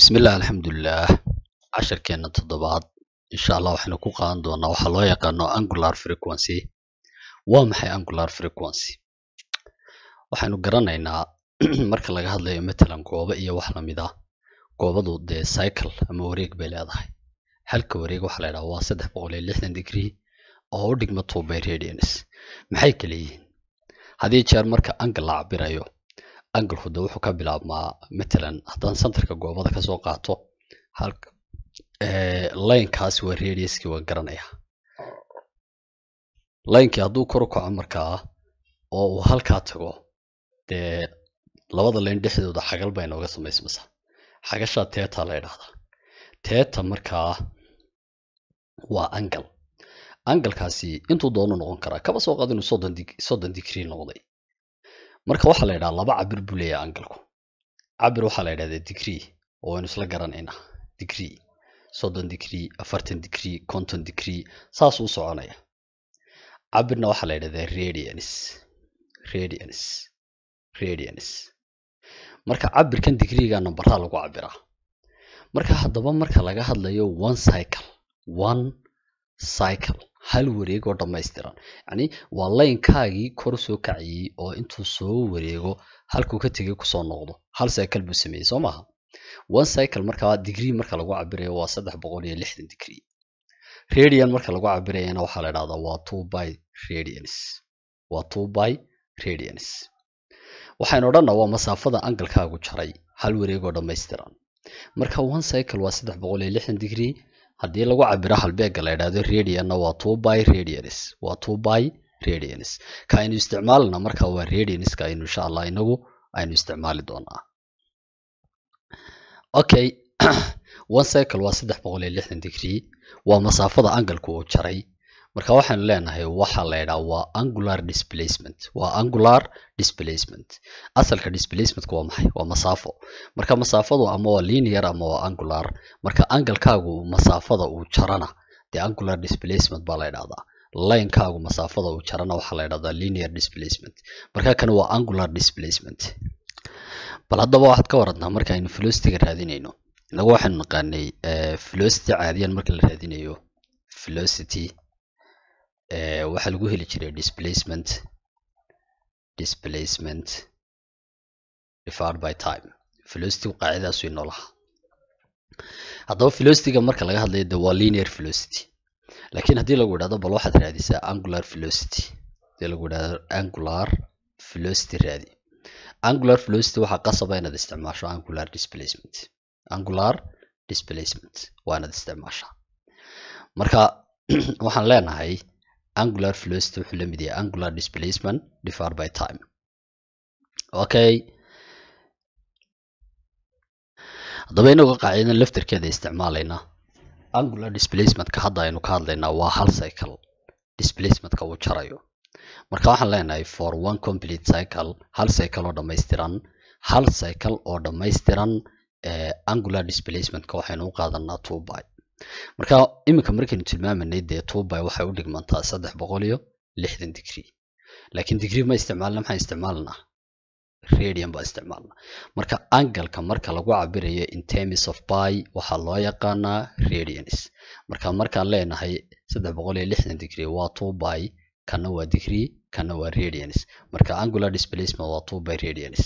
Bismillah alxamdulilah casharkeena toddobaad insha allah waxaynu ku qaadan doonaa waxaa loo yaqaano angular frequency waa maxay angular frequency waxaynu garanaynaa marka laga hadlayo matalan goobo iyo wax lamid ah goobadu dee cycle ama wareeg bay leedahay halka wareeg waxaa la yidhaha waa saddex boqol iyo lixdan degree oo u dhigma two by radians maxay kala yihiin haddii jeer marka angle la cabirayo angalku de wuxuu ka bilaabmaa matalan haddaan centerka goobada kasoo qaato halka linekaas waa radiuskii waan garanaya linekii hadduu kor u kaco markaa oo uu halkaa tago dee labada line dhexdooda xagal bay nooga samaysmaysaa xagashaa teta la yidhahdaa teta markaa waa angle angalkaasi intuu doono noqon karaa kaba soo qaad inuu soddon dig soddon degree noqday marka waxaa la yidhaha laba cabir buu leeyahay angalku cabir waxaa la yidhahdaa degree oo waynu isla garanaynaa degree soddon degree afartan degree konton degree saasuu soconaya cabirna waxaa la yidhahdaa radians radians radians marka cabirkan degreega nambaraa lagu cabiraa marka haddaba marka laga hadlayo one cycle one cycle hal wareeg oo dhammaystiran yacni waa laynkaagii kor soo kacayey oo intuu soo wareego halkuu ka tegay kusoo noqdo hal cycle buu sameeyey soo maaha one cycle markaa degree marka lagu cabirayo waa saddex boqol iyo lixdan degree radian marka lagu cabirayana waxaa la idhahdaa waa two by radians waa two by radians waxaynu odhanna waa masaafada angalkaagu jaray hal wareeg oo dhammaystiran marka one cycle waa saddex boqol iyo lixdan degree haddii lagu cabiro halbeega la idhahdo radianna waa two by radians waa two by radians ka aynu isticmaalna marka waa radianska aynu insha allah inagu aynu isticmaali doonaa okay one cycle waa saddex boqol iyo lixdan degree waa masaafada angalku uu jaray marka waxaynu leenahay waxaa la yidhaha waa angular displacement waa angular displacement asalka displacementka waa maxay waa masaafo marka masaafadu ama waa linear ama waa angular marka angalkaagu masaafada uu jarana dee angular displacement baa la yidhahdaa linekaagu masaafada uu jarana waxaa la yidhahdaa linear displacement marka kan waa angular displacement bal haddaba waxaad ka warantaa marka aynu velocityga raadinayno inagu waxaynu naqaanay velocity caadiyan marka la raadinayo velocity waxaa lagu heli jiray displacement displacement divided by time velocity qaacidaasu inoo lahaa haddaba velocityga marka laga hadlayo de waa linear velocity laakiin haddii lagu idhahdo bal waxaad raadisaa angular velocity hadii lagu idhahdo angular velocity raadi angular velocity waxaa qasaba inaad isticmaasho angular displacement angular displacement waa inaad isticmaashaa marka waxaan leenahay angular velocity wuxuu la mid yahay angular displacement divided by time okay haddaba inagoo qaacidadan laftarkeeda isticmaalayna angular displacementka hadda aynu ka hadlaynaa waa hal cycle displacementka uu jarayo marka waxaan leenahay for one complete cycle hal cycle oo dhammaystiran hal cycle oo dhammaystiran angular displacementka waxaynu u qaadanaa two by marka iminka markaynu tilmaamanay dee two by waxay u dhigmantaa saddex boqol iyo lixdan degree laakiin degree ma isticmaalna maxaan isticmaalnaa radian baa isticmaalna marka angalka marka lagu cabirayo in terms of by waxaa loo yaqaanaa radians marka markaan leenahay saddex boqol iyo lixdan degree waa two by kana waa degree kana waa radians marka angular displacement waa two by radians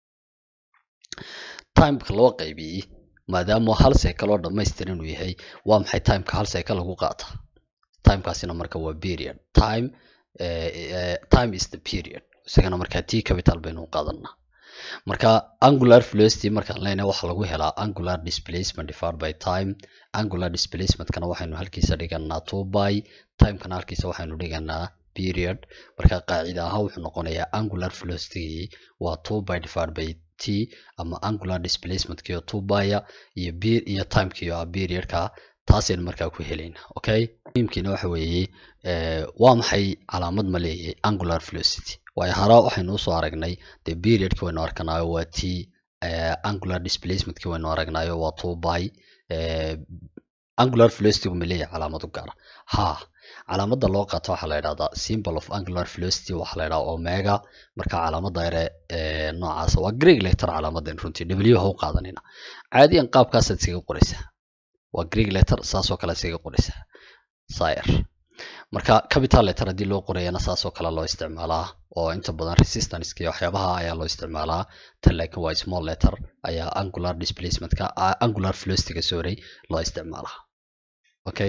timeka loo qaybiyey maadaama hal cycle oo dhammaystiran uu yahay waa maxay timeka hal cycle lagu qaata timekaasina marka waa period time uh, uh, time is the period isagana markaa t capital baynu u qaadanaa marka angular velocity markaan leenahay waxaa lagu helaa angular displacement divided by time angular displacementkana waxaynu halkiisa dhiganaa two by timekana halkiisa waxaynu dhiganaa period marka qaacida ahaan wuxuu noqonayaa angular velocity waa two by divided by t ama angular displacementkio two bya iyo b iyo timekio ah periodka taasaynu markaa ku helayna okay muhiimkiina waxa weeye waa maxay calaamad ma leeyahay angular velocity waayo hore waxaynu usoo aragnay dee periodki waynu arkanayo waa t angular displacementki waynu aragnayo waa two by angular velocitygu ma leeyahay calaamad u gaara ha calaamadda loo qaato waxaa la yidhahdaa symbol of angular velocity waxaa la yidhahdaa omega marka calaamadda yare ee noocaas waa greek letter calaamadan runtii w ha u qaadanina caadiyan qaabkaasaad iskaga qoraysaa waa greek letter saasoo kale iskaga qoraysaa sire marka capital letter haddii loo qorayana saasoo kale loo isticmaalaa oo inta badan resistance iyo waxyaabaha ayaa loo isticmaalaa tan laakiin waa small letter ayaa angular displacementka angular velocityga sorry loo isticmaalaa okay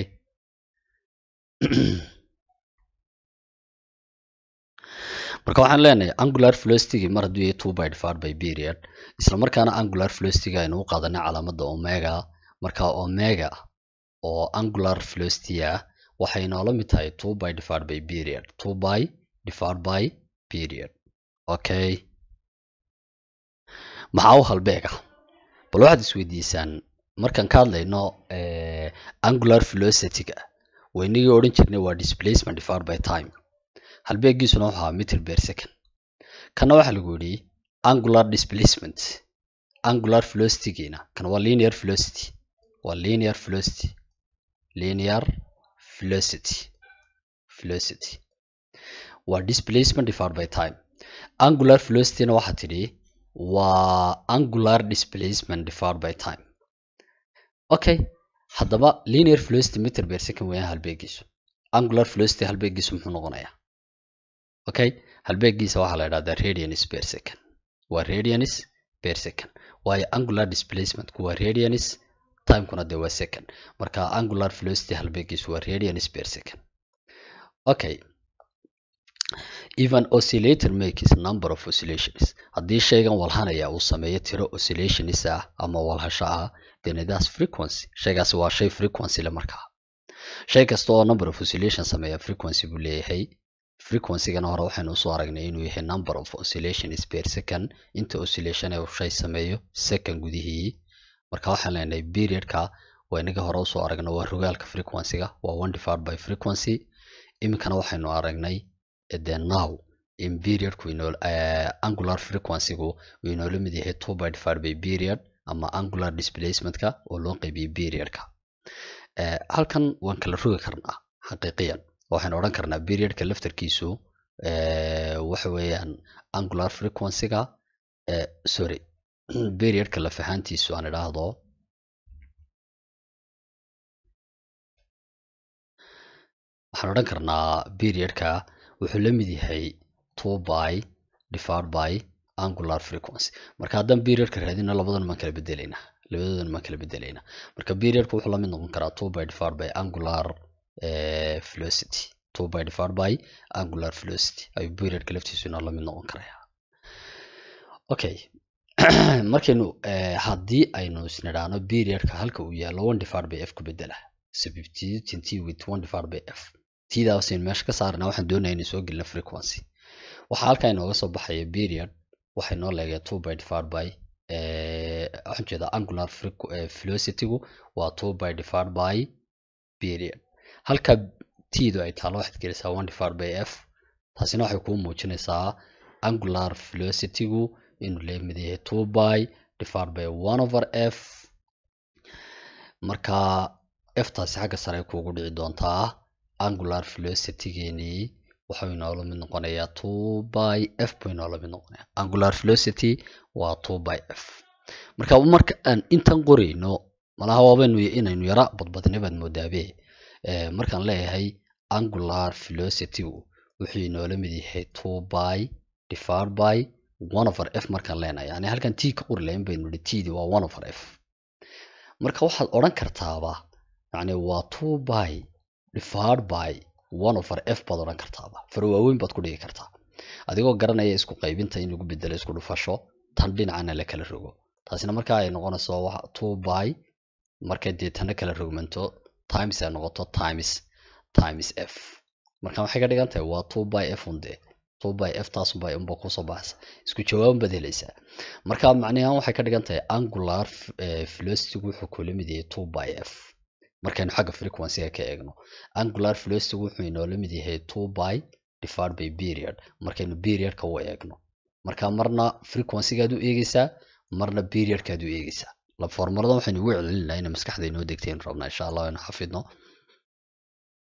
marka waxaan leenahay angular velocity mar hadduu yahay two by divided by period isla markaana angular velocity aynu u qaadanay calaamadda omega marka omega oo angular velocity ah waxay noola mid tahay two by divided by period two by divided by period okay maxaa u halbeega bal waxaad isweydiisaan markaan ka hadlayno angular velocity-ga waynagii odhan jirnay waa displacement divided by time halbeegiisuna wuxuu ahaa meter per second kana waxaa lagu yidhi angular displacement angular velocity-giina kan waa linear velocity waa linear velocity linear velocity velocity waa displacement divided by time angular velocity-na waxaa tidhi waa angular displacement divided by time okay haddaba linear velocity meter per second weeyaan halbeegiisu angular velocity halbeegiisu muxuu noqonayaa okay halbeegiisa waxaa la idhahdaa radians per second waa radians per second waayo angular displacementku waa radians timekuna dee waa second marka angular velocity halbeegiisu waa radians per second okay even oscillator makes number of oscillations haddii shaygan walhanaya uu sameeyo tiro oscillations ah ama walhasho ah then that's frequency shaygaasi waa shay frequency le markaa shay kasta oo number of oscillation sameeya frequency buu leeyahay frequencygana hore waxaynu usoo aragnay inuu yahay number of oscillations per second inta oscillation ee uu shay sameeyo second gudihii marka waxaan leenahay periodka waa inaga hore usoo aragna waa rogaalka frequencyga waa one divided by frequency iminkana waxaynu aragnay the now in periodku inoo uh, angular frequencygu uu inoola mid yahay two by divided by period ama angular displacementka oo loo qaybiyey periodka uh, halkan waan kala rogi karnaa xaqiiqiyan waxaynu odhan karnaa periodka laftarkiisu uh, waxa weeyaan angular frequencyga uh, sorry periodka laf ahaantiisu aan idhaahdo waxaan odhan karnaa periodka wuxuu la mid yahay two by divided by angular frequency marka haddaan periodka raadina labadan maan kala bedelaynaa labadoodan maan kala bedelaynaa marka periodka wuxuu la mid noqon karaa two by divided by angular uh, velocity two by divided by angular velocity ayuu periodka laftiisu inoo la mid noqon karaya okay markaynu uh, haddii aynu isnidhaano periodka halka uu yaalo one divided by f ku bedela substituting t with one divided by f tidaasaynu meesha ka saarnaa waxaan doonaya inay soo gelina frequency waxaa halkaa inooga soo baxaya period waxay noo leegaya two by divided by waxaan jeedaa angular velocitygu waa two by divided by period halka tidu ay taalo waxaad gelisaa one divided by f taasina waxay kuu muujinaysaa angular velocitygu inuu leemid yahay two by divided by one over f marka f taasi xagga sare kuugu dhici doontaa angular velocity-geenii wuxuu inoola mid noqonayaa two by f buu inoola mid noqonayaa angular velocity waa two by f marka marka aan intan qorayno malaha waabaynu inaynu yara badbadina baad moodaabe markaan leeyahay angular velocity-gu wuxuu inoola mid yahay two by divided by one over f markaan leenahay yani halkan t ka qori lahayn baynu nihi tdi waa one over f marka waxaad odhan kartaaba yani waa two by divided by one over f baad odhan kartaaba faro waaweyn baad ku dhigi kartaa adigoo garanaya isku qaybinta in lagu bedelo isku dhufasho tan dhinacana la kala rogo taasina markaa ay noqonayso two by markay dee tana kala rogmanto times ay noqoto times times f marka waxay ka dhigan tahay waa two by f unde two by f taasunba unba kusoo baxaysa isku jawaaban baad helaysaa marka macnahan waxay ka dhigan tahay angular velocitygu wuxuu kula mid yahay two by f markaynu xagga frequencyga ka eegno angular velocity wuxuu inoola mid yahay two by divided by period markaynu periodka u eegno marka marna frequencygaad u eegeysaa marna periodkaad u eegeysaa la formuladan waxaynu ugu celcelinaa inay maskaxda inoo degteen rabnaa insha allah aynu xafidno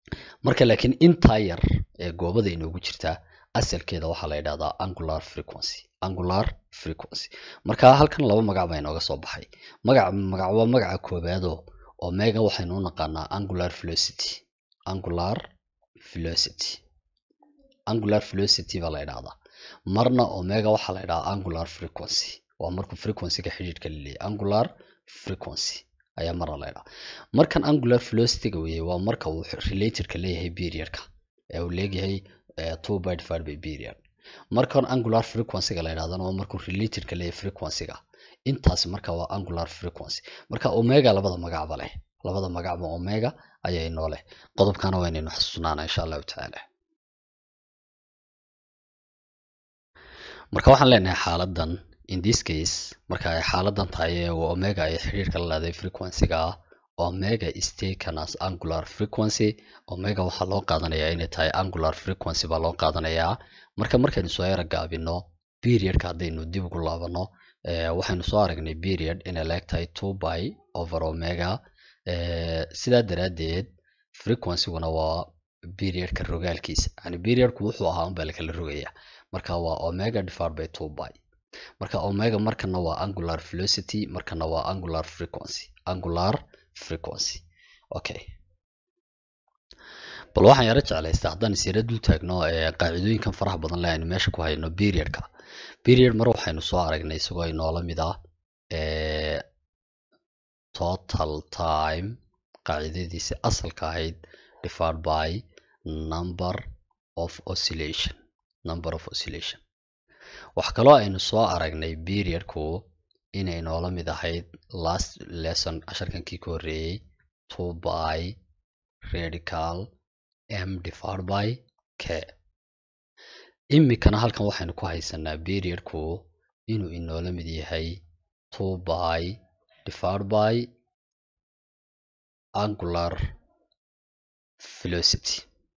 marka laakiin intaa yar ee goobada inoogu jirtaa asalkeeda waxaa la yidhahdaa angular frequency angular frequency marka halkan laba magac baa inooga soo baxay magac magac waa magaca koobaado omega waxaynu u naqaanaa angular velocity angular velocity angular velocity baa la yidhahdaa marna omega waxaa la yidhahdaa angular frequency waa markuu frequencyga xidhiidhka laleeyahay angular frequency ayaa marna la yidhahdaa markan angular velocityga weeye waa marka uu relatedka leeyahay periodka ee uu leeyahay two by divided by period markan angular frequencyga la yidhahdana waa markuu relatedka leeyahay frequencyga intaasi marka waa angular frequency marka omega labada magacba leh labada magacba omega ayaa inoo leh qodobkana waa inaynu xasuusnaana insha allahu tacaala marka waxaan leenahay xaaladan in this case marka ay xaaladan tahay ee omega ay xiriirka la leedahay frequencyga ah omega is taken as angular frequency omega waxaa loo qaadanayaa inay tahay angular frequency baa loo qaadanayaa marka markaynu soo yara gaabino periodka haddaynu dib ugu laabano waxaynu soo aragnay period inay leeg tahay two by over omega sidaa daraaddeed frequencyguna waa periodka rogaalkiisa yani periodku wuxuu ahaa unbaa lakala rogayaa marka waa omega divided by two by marka omega markana waa angular velocity markana waa angular frequency angular frequency okay bal waxaan yaro jeclaystaa haddaan isyara dul taagno qaacidooyinkan faraha badan le aynu meesha ku hayno periodka period mar waxaynu soo aragnay isagoo inoola mid ah total time qaacidadiisi asalka ahayd divided by number of oscillation number of oscillation wax kaloo aynu soo aragnay periodku inay noola mid ahayd last lesson casharkankii ka horreeyey two by radical m divided by k imikana halkan waxaynu ku haysanaa periodku inuu inoola mid yahay two by divided by angular velocity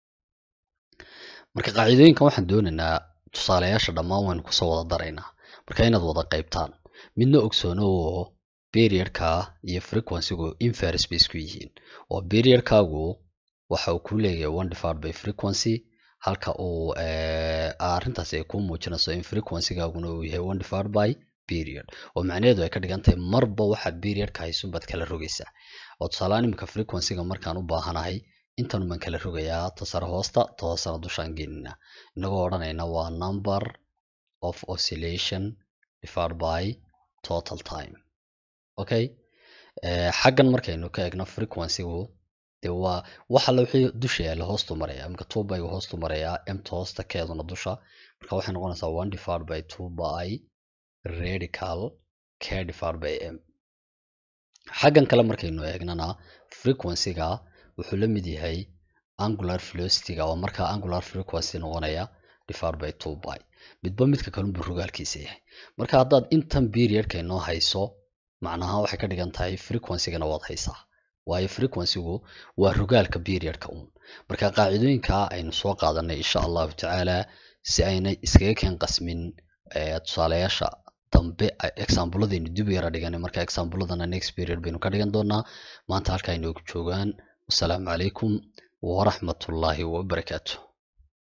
marka qaacidooyinkan waxaan doonaynaa tusaalayaasha dhammaan waynu kusoo wada daraynaa marka inaad wada qaybtaan midna ogsoono oo periodka iyo frequencygu inverse bay isku yihiin oo periodkaagu waxa uu ku leeyahay one divided by frequency halka uu arrintaasi ay ku muujinayso in frequencygaaguna uu yahay one divided by period oo macnaheedu ay ka dhigan tahay marba waxaad periodka haysun baad kala rogaysaa oo tusaalehaan iminka frequencyga markaan u baahanahay intan baan kala rogayaa tasare hoosta ta hoosena dushaan geenina inagoo odhanayna waa number of oscillation divided by total time okay xaggan markaynu ka eegno frequencygu dee waa waxa la wixii dusha yaalla hoostu maraya imika two bygu hoostu marayaa emta hoosta keeduna dusha marka waxay noqonaysaa one divided by two by radical k divided by m xaggan kale markaynu eegnana frequencyga wuxuu la mid yahay angular velocityga oo markaa angular frequency noqonaya divided by two by midba midka kalunbu rogaalkiisa yahay marka haddaad intan periodka inoo hayso macnaha waxay ka dhigan tahay frequencygana waad haysaa waayo frequencygu waa rogaalka periodka uun marka qaacidooyinka aynu soo qaadanay insha allahu tacaala si aynay iskaga keen qasmin tusaalayaasha dambe exaambladaynu dib u yara dhiganay marka exaambladana next period baynu ka dhigan doonaa maanta halkaa inoogu joogaan wasalaamu calaykum waraxmatullaahi wabarakaatu